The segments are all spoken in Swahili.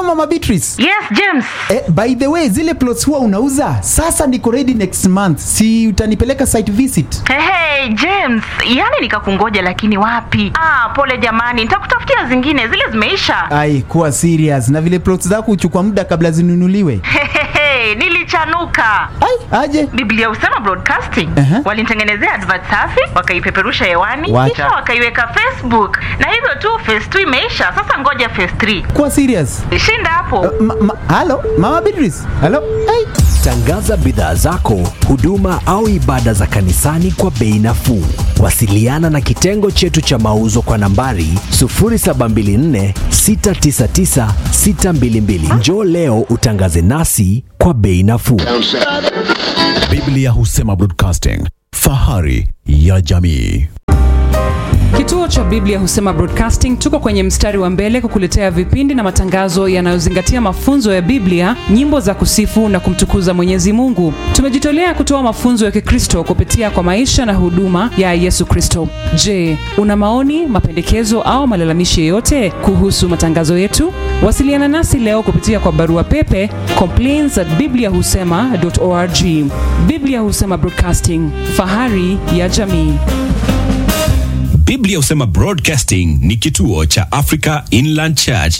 mama Beatrice. Yes, James. Eh, by the way, zile plots huwa unauza sasa, niko ready next month, si utanipeleka site visit? Hey, hey, James, yani nikakungoja lakini wapi? Ah, pole jamani, nitakutafutia zingine, zile zimeisha. Ai, kuwa serious na vile plots zako huchukua muda kabla zinunuliwe. Hehehe, nilichanuka. Ai, aje Biblia Usema Broadcasting Aha. walinitengenezea advert safi, wakaipeperusha hewani, Wacha. kisha wakaiweka Facebook, na hivyo tu phase 2 imeisha. Sasa ngoja phase 3 kuwa serious. shinda hapo. Ma, ma, halo mama Beatrice, halo. Ai. Tangaza bidhaa zako, huduma au ibada za kanisani kwa bei nafuu. Wasiliana na kitengo chetu cha mauzo kwa nambari 0724 699 622. Njoo leo utangaze nasi kwa bei nafuu. Biblia Husema Broadcasting, fahari ya jamii. Kituo cha Biblia Husema Broadcasting tuko kwenye mstari wa mbele kukuletea vipindi na matangazo yanayozingatia mafunzo ya Biblia, nyimbo za kusifu na kumtukuza Mwenyezi Mungu. Tumejitolea kutoa mafunzo ya Kikristo kupitia kwa maisha na huduma ya Yesu Kristo. Je, una maoni, mapendekezo au malalamishi yoyote kuhusu matangazo yetu? Wasiliana nasi leo kupitia kwa barua pepe complaints at bibliahusema.org. Biblia Husema Broadcasting, fahari ya jamii. Biblia Husema Broadcasting ni kituo cha Africa Inland Church.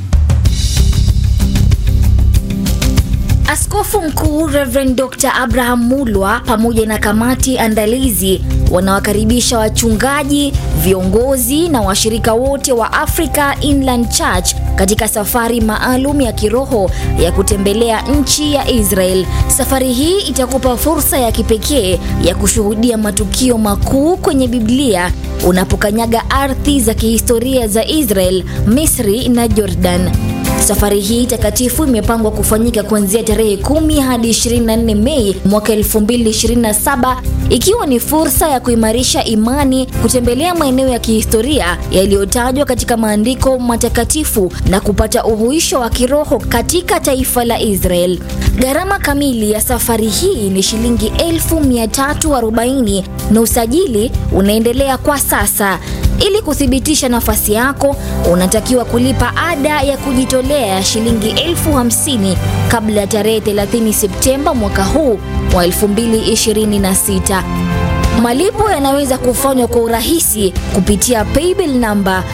Askofu Mkuu Reverend Dr. Abraham Mulwa pamoja na kamati andalizi wanawakaribisha wachungaji, viongozi na washirika wote wa Africa Inland Church katika safari maalum ya kiroho ya kutembelea nchi ya Israel. Safari hii itakupa fursa ya kipekee ya kushuhudia matukio makuu kwenye Biblia unapokanyaga ardhi za kihistoria za Israel, Misri na Jordan. Safari hii takatifu imepangwa kufanyika kuanzia tarehe 10 hadi 24 Mei mwaka 2027 ikiwa ni fursa ya kuimarisha imani, kutembelea maeneo ya kihistoria yaliyotajwa katika maandiko matakatifu na kupata uhuisho wa kiroho katika taifa la Israel. Gharama kamili ya safari hii ni shilingi 1340 na usajili unaendelea kwa sasa. Ili kuthibitisha nafasi yako, unatakiwa kulipa ada ya kujitolea ya shilingi elfu hamsini kabla ya tarehe 30 Septemba mwaka huu wa 2026. Malipo yanaweza kufanywa kwa urahisi kupitia paybill namba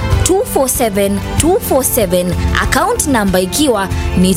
247247 account namba ikiwa ni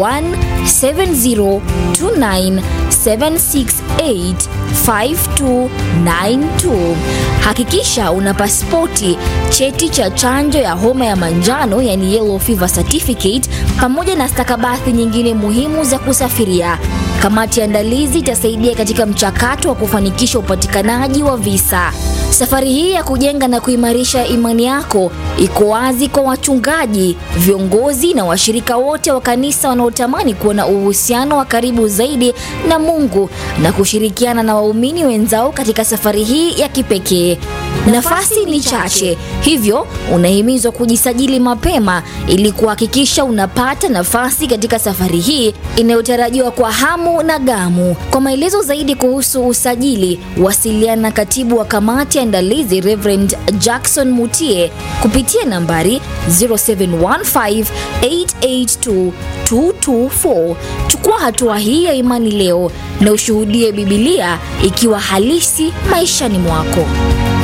017029768592. Hakikisha una pasipoti, cheti cha chanjo ya homa ya manjano yani yellow fever certificate, pamoja na stakabadhi nyingine muhimu za kusafiria. Kamati ya andalizi itasaidia katika mchakato wa kufanikisha upatikanaji wa visa. Safari hii ya kujenga na kuimarisha imani yako iko wazi kwa wachungaji, viongozi na washirika wote wa kanisa wanaotamani kuwa na uhusiano wa karibu zaidi na Mungu na kushirikiana na waumini wenzao katika safari hii ya kipekee. Nafasi ni chache, hivyo unahimizwa kujisajili mapema ili kuhakikisha unapata nafasi katika safari hii inayotarajiwa kwa hamu na gamu. Kwa maelezo zaidi kuhusu usajili, wasiliana na katibu wa kamati ya andalizi Reverend Jackson Mutie kupitia nambari 0715882224. Chukua hatua hii ya imani leo na ushuhudie Bibilia ikiwa halisi maishani mwako.